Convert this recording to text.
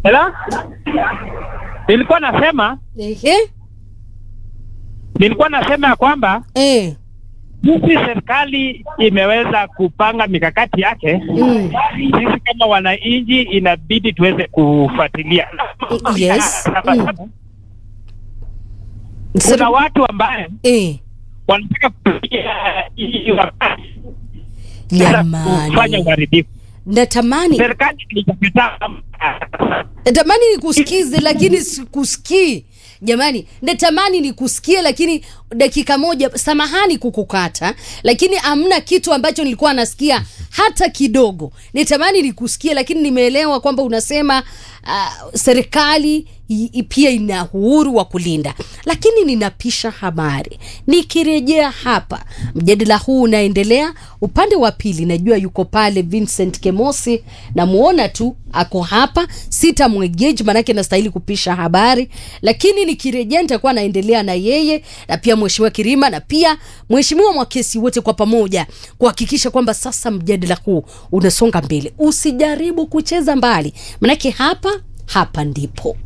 Hello? Nilikuwa nasema Ehe. nilikuwa nasema ya kwamba Eh. jinsi serikali imeweza kupanga mikakati yake Mm. sisi kama wananchi inabidi tuweze kufuatilia. Yes. Kwa sababu Sir- Kuna watu ambaye Eh. wanataka kutumia hii wakati sasa kufanya Jamani. uharibifu. Natamani Serikali haijakataa natamani nikusikize lakini sikusikii. Jamani, natamani nikusikie lakini dakika moja, samahani kukukata, lakini amna kitu ambacho nilikuwa nasikia hata kidogo. Nitamani nikusikie, lakini nimeelewa kwamba unasema uh, serikali i- i- pia ina uhuru wa kulinda, lakini ninapisha habari. Nikirejea hapa, mjadala huu unaendelea upande wa pili. Najua yuko pale Vincent Kemosi, namuona tu ako hapa, sitamwegeji manake nastahili kupisha habari, lakini nikirejea nitakuwa naendelea na yeye na pia mheshimiwa Kirima na pia mheshimiwa Mwakesi, wote kwa pamoja kuhakikisha kwamba sasa mjadala huu unasonga mbele. Usijaribu kucheza mbali, manake hapa hapa ndipo